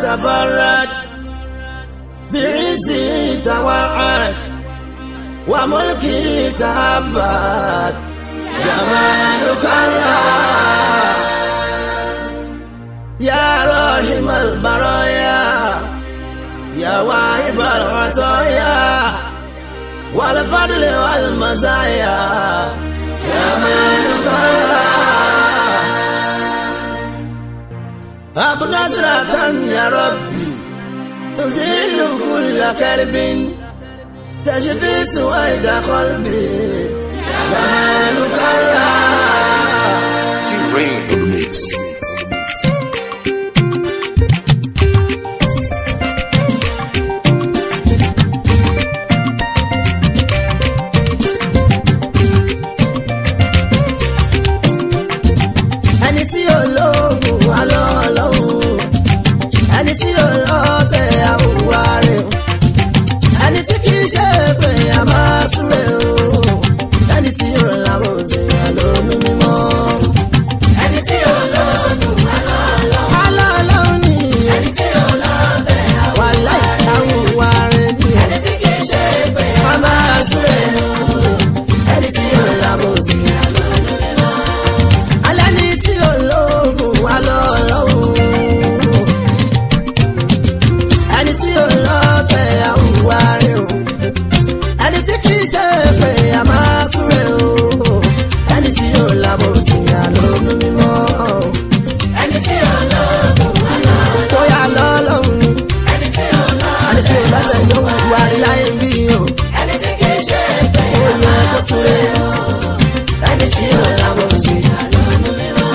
تفرد بعزه توعد وملكه تهبد جمالك الله يا راحم البرايا يا واهب العطايا والفضل والمزايا جمالك الله أب نزرة يا ربي تزيل كل كرب تشفي سويد قلبي جمالك الله T-Rain in the mix. ẹni tí ò lóògùn wà lọ́wọ́lọ́wọ́ ẹni tí ò lọ́tẹ̀ àwùwá rẹ̀ o ẹni tí kì í ṣe pé a máa súre o ẹni tí ò lábò sí àlónú mímọ́. ẹni tí ò lóògùn wà lọ́wọ́lọ́wọ́ alọ́ọ̀lọ́wọ́ ni ẹni tí ò lọ́tẹ̀ àwùwá àwùwá rẹ̀ ni ẹni tí kì í ṣe pé a máa súre o ẹni tí ò lábò sí àlónú mímọ́ alẹ́ ní tí ológun wà lọ́lọ́hún ẹni tí olóòtẹ̀ àwùwá rẹ̀ o ẹni tí kì í ṣe pé a máa súre o ẹni tí yóò lábò sí àlónú mímọ́ ẹni tí ológun wà lọ́lọ́hún tó yà lọ́lọ́hún ni ẹni tí olóòtẹ̀ ló wù wá rí láyé bí o ẹni tí kì í ṣe pé a máa súre o ẹni tí yóò lábò sí àlónú mímọ́.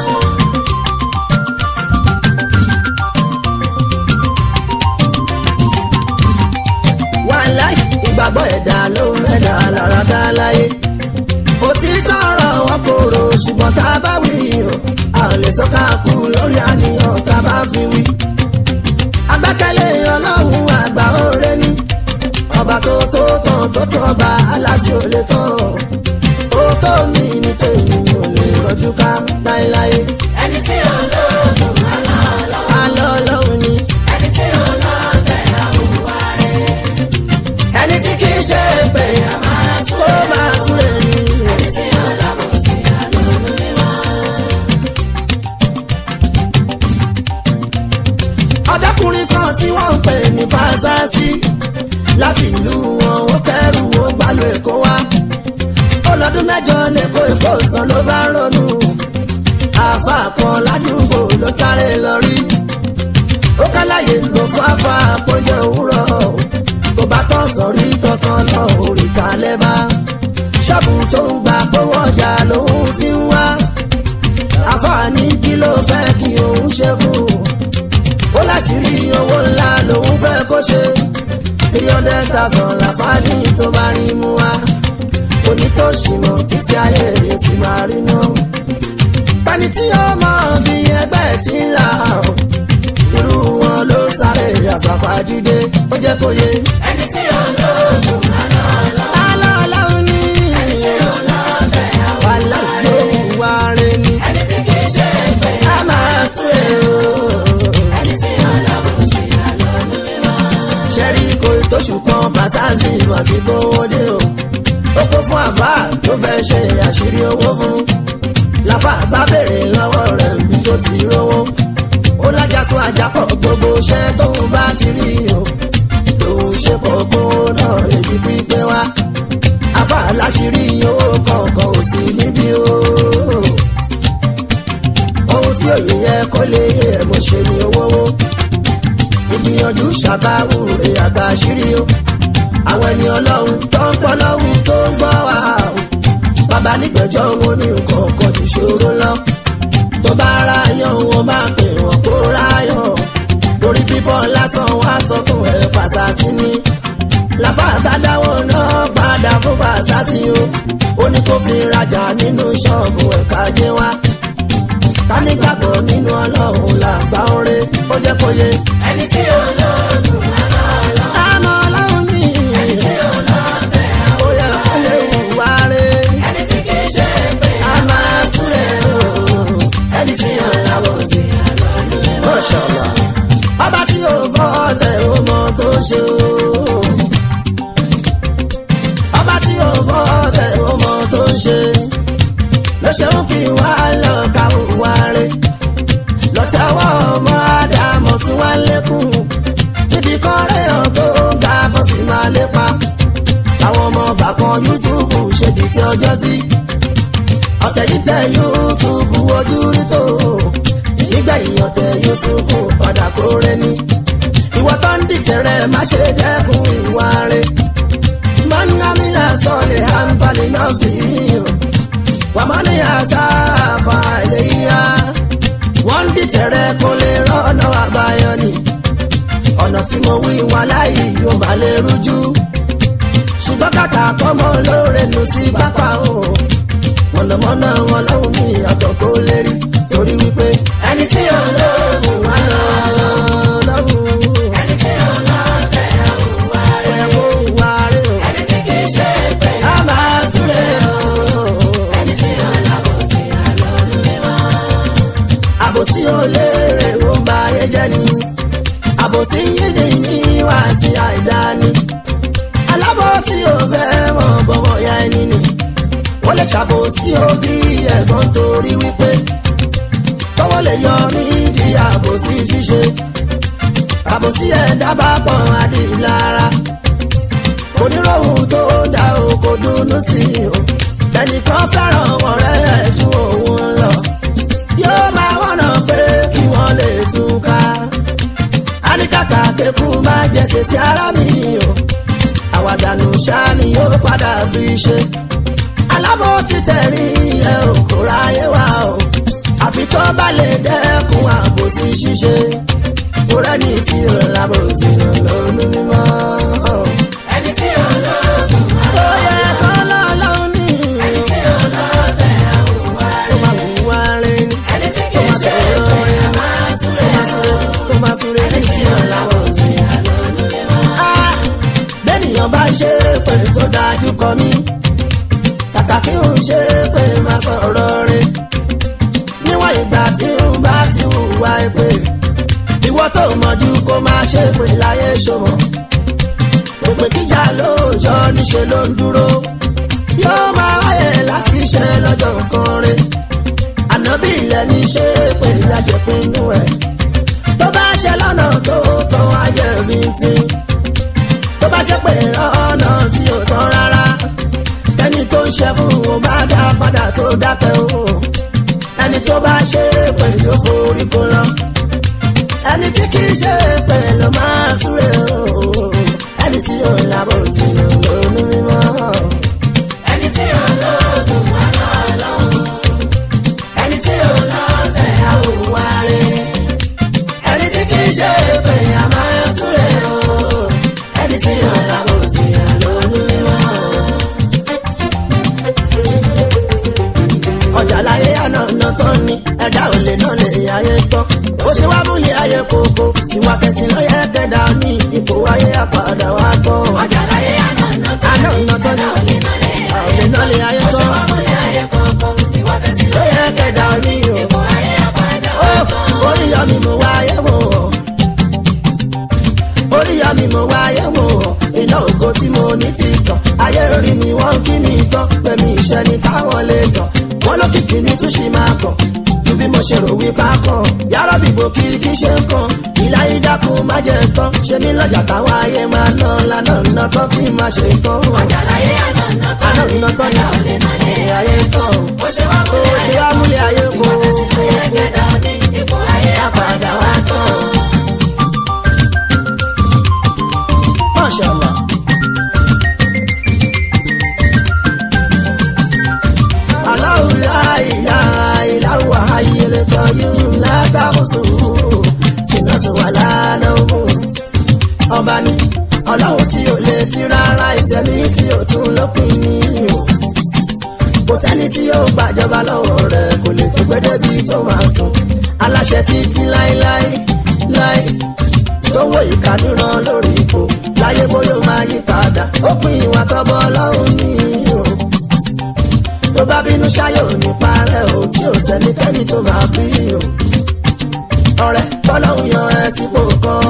wàláì ìgbàgbọ́ ẹ̀dá ló ń ẹ̀dá lára dá láyé. òtítọ́ ọ̀rọ̀ wọn kòrò ṣùgbọ́n tá a bá wí o a ò lè sọ ká kú lórí àníyàn tá a bá fi wí. agbẹ́kẹ̀lé ọlọ́run àgbà òre ní ọba tó tó tán tó tán ọba aláti ò lè tán ó tó mi ní tèmi mi ò lè rọjú ká láéláé. ẹni tí ò lóògùn alọ́ ọlọ́run ni ẹni tí ò lọ́tẹ̀ àwùwá rẹ̀ ẹni tí kì í ṣe pé a máa kó máa súre ní. ẹni tí ó lábọ̀ sí àlọ́nù mímọ́. ọ̀dọ́kùnrin kan tí wọ́n ń pè ní fásásí láti ìlú wọn ó kẹ́rù ó gbàlú èkó wá. ó lọ́dún mẹ́jọ lẹ́kọ̀ọ́ èkó sàn ló bá ronú. àáfà kan ládùúgbò ló sáré lọ rí. ó káláyé ló fáfá àpòjọ òwúrọ̀ kò bá tán sọ̀rí tọ̀sán náà òrìta lẹ́bà ṣọ́ọ̀bù tó ń gba gbówó ọjà lòun ti ń wá àfààní kí ló fẹ́ kí òun ṣe fún un ó láṣìírí owó ńlá lòun fẹ́ kó ṣe three hundred thousand láfààní tó bá rí mú wá onítòṣìmọ̀ títí ayé rẹ̀ sì máa rí náà pẹ́ni tí ó mọ̀ bí ẹgbẹ́ ti ń là ó irú wọn ló sáré àsàpàjúdé ó jẹ́ kó yé. ẹni tí ó lóògùn alọ́ọ̀lọ́hún ní. ẹni tí ó lọ́ọ̀tẹ̀ àwọn aláìlóhùn wá rẹ̀ ni. ẹni tí kì í ṣe pé a máa súre o. ẹni tí ó lọ́wọ́ sí àlọ́ọ̀lù mímọ́. ṣẹ́rí kò tóṣù kan fàṣásì ìmọ̀ tí kò wọlé o. ó kó fún àfà tó fẹ́ ṣe àṣírí owó fún. làfà bá béèrè lọ́wọ́ rẹ̀ bí tó ti rówó ó lájàsọ àjàpọ̀ gbogbo iṣẹ́ tóun bá ti rí o lòun ṣe pọ̀ gbówó náà lè di pípẹ́ wá àbá láṣìírí owó kọ̀ọ̀kan ò sí níbí o ohun tí òye yẹ kó lè yẹ mo ṣe ní owó ìgbìyànjú ṣàbáwò rè àgbà àṣírí o àwọn ẹni ọlọ́run tó ń pọ́ lọ́hùn tó ń gbọ́ wa o bàbá nígbẹ̀jọ́ wọn ní nǹkan ọkọ̀ ìṣòro lọ tó bá ráyọ̀ wọn máa pè wọ́n kó ráyọ̀ lórí bíbọ́ lásán wá sọ fún ẹ pàṣásí ni làbá àbádáwọ̀ náà padà fún pàṣásí o ó ní kó fi rajà nínú ṣọ́ọ̀bù ẹ̀ka jẹ́ wá ká nígbàgbọ́ nínú ọlọ́run làgbà oore ó jẹ́ kó yé. ẹni tí ó lọ́ọ̀dún àná ọlọ́run ní. ẹni tí ó lọ́ọ̀tẹ̀ ó yẹ kó lè wá rẹ̀. ẹni tí kì í ṣe pé a máa súre o ẹni tí ó láwọ̀ sí àlọ́ọ̀lù mímọ́. Mashallah. ọba tí ò fọ́ tẹ̀ ó mọ tó ṣe o. ọba tí ò fọ́ tẹ̀ ó mọ tó ṣe. ló ṣeun kí wá lọ ká wá rè. lọ́tẹ̀wọ́ ọmọ àdàmọ̀ tí wọ́n lékún. níbi kan rẹ̀ hàn tó ń ga bọ́ sí máa lépa. àwọn ọmọ bàkan Yusufu ṣèdí tí ọjọ́ sí. ọ̀tẹ̀ yìí tẹ Yusufu ojú rí tó nígbẹ̀yìn ọ̀tẹ̀ Yusufu padà kóre ní. ìwọ tó ń dìtẹ̀rẹ̀ má ṣe dẹ́kun ìwà rẹ̀. mangamila sọ̀lẹ̀ hanbali náà sí i. wàmánì àṣàfà ilé yíyá. wọ́n ń dìtẹ̀rẹ̀ kó lè rọ́nà àbáyọ ni. ọ̀nà tí mo wí wà láyé yóò má lè rújú. ṣùgbọ́n kàkà kọ́mọ lóore nù sí pápá o. mọ̀nàmọ́ná wọn lọ́hùn ní àtọ̀ kó lérí torí wípé ẹni tí ò lóògùn wá lọ lọ́hùn. ẹni tí ò lọ tẹ ẹ̀hún wá rẹ̀ ẹ̀hún wá rẹ̀ o. ẹni tí kì í ṣe pé a máa súre o. ẹni tí ò lábòsí àlọ́lù mímọ́. àbòsí ò léèrè ó ń ba ayé jẹ́ ni. àbòsí yídì ní wá sí àìdáni. alábòsí ò fẹ́ mọ̀ bọ́wọ́ ya ẹni ni. ó lè ṣàbòsí òbí ẹ̀gbọ́n torí wípé tọwọ́ lè yọ nídìí àbòsí ṣíṣe àbòsí ẹ̀dá bá pọ̀ adìlára oníròhùn tó dá o kò dùnnú sí i o ẹnìkan fẹ́ràn ọ̀rẹ́ rẹ̀ ju òun lọ yóò máa wọ̀nà pé kí wọ́n lè tún ká àníkàkà kékun máa jẹsẹ̀ sí ara mi o àwàdànù ṣáà ni yóò padà fi ṣe alábòsí tẹ̀rí ẹ̀ ò kó ráyé wá o àfi tó bá lè dẹ́kun àbòsí ṣíṣe kó rẹ́ni tí ò lábòsí lọ́nù mímọ́. ẹni tí ò lọ́gùn ó yẹ kó lọ́lọ́run ní. ẹni tí ò lọ́tẹ̀ àwùwá rẹ̀. tó máa wùwá rẹ̀ ni. ẹni tí kì í ṣe pé a máa súré o. tó máa súré ẹni tí ò lábòsí lọ́nù mímọ́. bẹ́ẹ̀nìyàn bá ṣe pé tó dájú kọ mí kàkà kí n ṣe pé máa sọ̀rọ̀ rẹ̀ níwọ̀n ìgbà tí n bá ti hùwà èpè ìwọ tó mọ̀jú kó máa ṣe pé láyé ṣòmọ̀ òpè kíjà lóòjọ́ níṣẹ́ ló ń dúró yóò máa wáyé láti ṣe lọ́jọ́ nǹkan rẹ̀ ànábì ilẹ̀ ní ṣe pé ìyájẹ̀pinnu ẹ̀ tó bá ṣe lọ́nà tó tán ajẹ́bí tí tó bá ṣe pé ọ̀nà tí ò tán rárá ẹni tó ń ṣe fún o máa dá padà tó dákẹ́ o ẹni tó bá ṣe pé yóò forí kó lọ ẹni tí kì í ṣe pé ló máa súre o ẹni tí yóò lábọ̀ sí lónú mímọ́. ẹni tí yóò lọ́ọ̀dún wà lọ́ọ̀lọ́hún ẹni tí yóò lọ́ọ̀tẹ̀ àwòwárí ẹni tí kì í ṣe pé a máa súre o ẹni tí yóò lábọ̀ sí lónú mímọ́. ọjà láyé àná ọ̀nà tán ni ẹ̀dá ò lè náà lè ayé tán ó ṣe wá múlẹ̀ ayé kókó tiwa kẹsìn ló yẹ kẹ́dà ní ipò ayé àpàdà wá tán. ọjà láyé àná ọ̀nà tán àná ọ̀nà tán ni ẹ̀dá ò lè náà lè ò lè náà lè ayé ó ṣe tán wá múlẹ̀ ayé kọ̀ọ̀kan tiwa kẹsì ló yẹ kẹ́dà ní o. ipò ayé àpàdà ó wá tán. orí yọ mi mo wá ayé wò ó orí yọ mi mo wá ayé wò ó iná ògo tí mo ní ti tàn ayé rí mi wọ́n kí mi tán pẹ̀mí iṣẹ́ ni káwọn lè tàn wọ́n lókìkí mi tún ṣì máa kàn ju bí mo ṣe rò wípé a kàn yàrá bìbò kí kí ṣe ń kàn ìlà ìdákun má jẹ tán ṣe ní lọ́jà táwọn ayé máa ná lánàá ná tán kí n má ṣe tán ọjà láyé àná ọ̀nà tán àná ìná tán ẹ̀dá ò lè náà lè ayé tán ó ṣe wá ó ṣe wá múlẹ̀ ayé kó tiwa kẹsì ló yẹ kẹ́dà ní ipò ayé àpàdà wá tán. Masha Allah. Allahu la ilaha illa huwa hayyul qayyum la ta'khusuhu sinatun wala nawm. Ọba ni ọlọ́run tí ò lè ti rárá ìṣẹ́mi tí ò tún lópin ní o. Kò sẹ́ni tí yóò gbàjọba lọ́wọ́ rẹ̀ kò lè tó gbé débi tó máa sùn. Aláṣẹ títí láéláé láé lówó ìkàdúràn lórí ipò láyé bóyá ó máa yí padà ó pin ìwà tọ́bọ̀ ọlọ́run ní o tó bá bínú ṣáyé ò ní parẹ́ o tí ò sẹ́nikẹ́ni tó máa bí o ọ̀rẹ́ bọ́lọ́hún yan ẹ sípò kan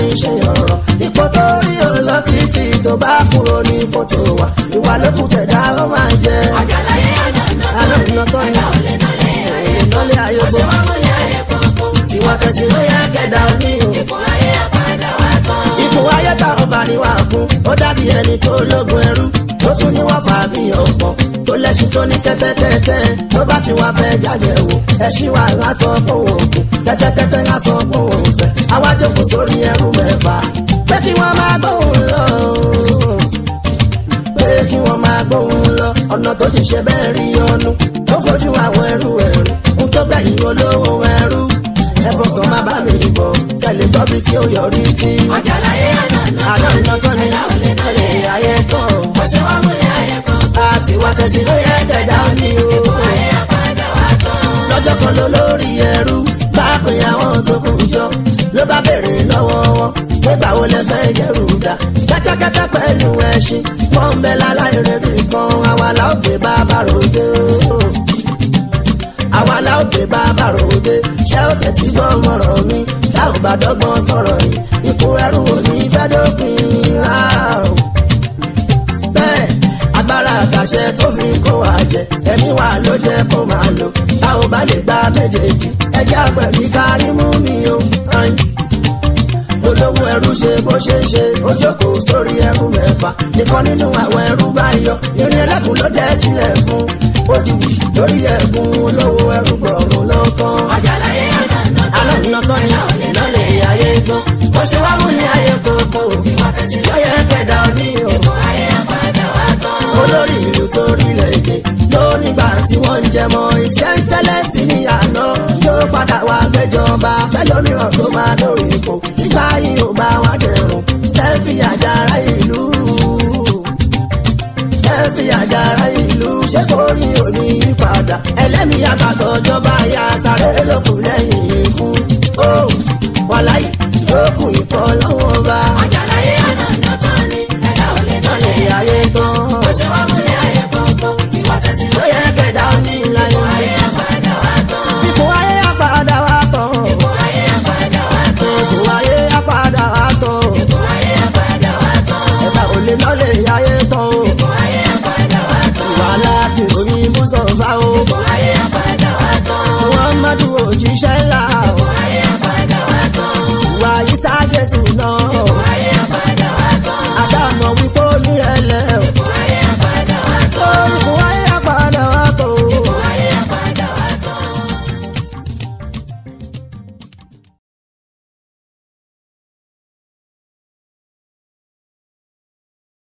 ṣe ọ̀rọ̀ ipò tó rí o lọ títí tó bá kúrò ní ipò tó wà ìwà lókù tẹ̀dá ó máa jẹ. àjàláyé àná àná ìná tó ní ọ̀lẹ́ nálẹ̀ ayé ìtọ́lé ayé ṣé gbọ́ wọ́n múlẹ̀ ayé kọ̀ọ̀kan tiwa kẹsì ló yẹ kẹdà òní o. ipò ayé àpàdà wá tán. ipò ayé tá ọba ni wà kún ó dàbí ẹni tó lógun ẹrú tó tún ní wọ́n fà bí ọ̀pọ̀ tó lẹ́sìn tó ní kẹ́tẹ́kẹ́tẹ́ tó bá ti wá fẹ́ jáde wò ẹṣin wa ń sọ pé òun kù kẹ́tẹ́kẹ́tẹ́ ń sọ pé òun fẹ́ àwa jókòó sórí ẹrú mẹ́fà pé kí wọ́n máa gbóhùn lọ pé kí wọ́n máa gbóhùn lọ ọ̀nà tó ti ṣe bẹ́ẹ̀ rí ọnu tó fojú àwọn ẹrú ẹrú ń tó gbẹ̀yìn olówó ẹrú ẹ̀fọ́ kan má bá mi bọ̀ kẹ́lẹ́ gbọ́ bí tí ó yọrí sí. àjàláyé àná àná iná tán ni ọ̀lẹ́ nálẹ̀ ayé tán ṣé wọ́n múlẹ̀ ayé kọ̀ọ̀kan àti wá tẹ̀sí ló yẹ kẹ̀dá ní o. ipò ayé àpàdà wá tán. lọ́jọ́ kan ló lórí ẹrú bá pè àwọn tó kù jọ ló bá béèrè lọ́wọ́ wọn pé báwo lẹ fẹ́ yẹrù dá kẹ́tẹ́kẹ́tẹ́ pẹ̀lú ẹṣin wọ́n ń bẹ láláì rẹ̀bì kan àwa la ó gbé bàbá ròde o. àwa la ó gbé bàbá ròde ṣé ó tẹ̀tí gbọ́ mọ̀rọ̀ mi tá ò bá dọ́gbọ́n sọ̀rọ̀ yìí ipò ẹrú ò ní fẹ́ dópin rárá o bẹ́ẹ̀ agbára àtàṣẹ tó fi kó wa jẹ ẹ̀mí wa ló jẹ́ kó máa lò tá ò bá lè gba méjèèjì ẹjẹ́ àgbẹ̀bí kárí mú mi o. ayin. olówó ẹrú ṣe bó ṣe ń ṣe ó jókòó sórí ẹrú mẹ́fà nìkan nínú àwọn ẹrú bá yọ irin ẹlẹ́kùn ló dẹ́ sílẹ̀ fún òdìwì lórí ẹ̀gún olówó ẹrú gbọ̀rún ló tán. àjàláyé àná alẹ́ nínú tán ni ìlọ́lẹ̀ ayé gbọ́n bó ṣe wá mú ní ayé kókó lọ́yẹ̀ kẹ̀dá òní o ipò ayé àpàdà wá tán. olórí ìlú tó rílẹ̀ èdè ló nígbà tí wọ́n ń jẹmọ iṣẹ́ ń ṣẹlẹ̀ sí ní àná yóò padà wá gbẹjọba fẹlómìíràn tó máa lórí ipò títa yìí ò bá wá dẹrùn tẹ́fì àjàrà ìlú tẹ́fì àjàrà ìlú ṣé kò yí òní yípadà ẹlẹ́mìí àgbàdo ìjọba ya sáré lókù lẹ́yìn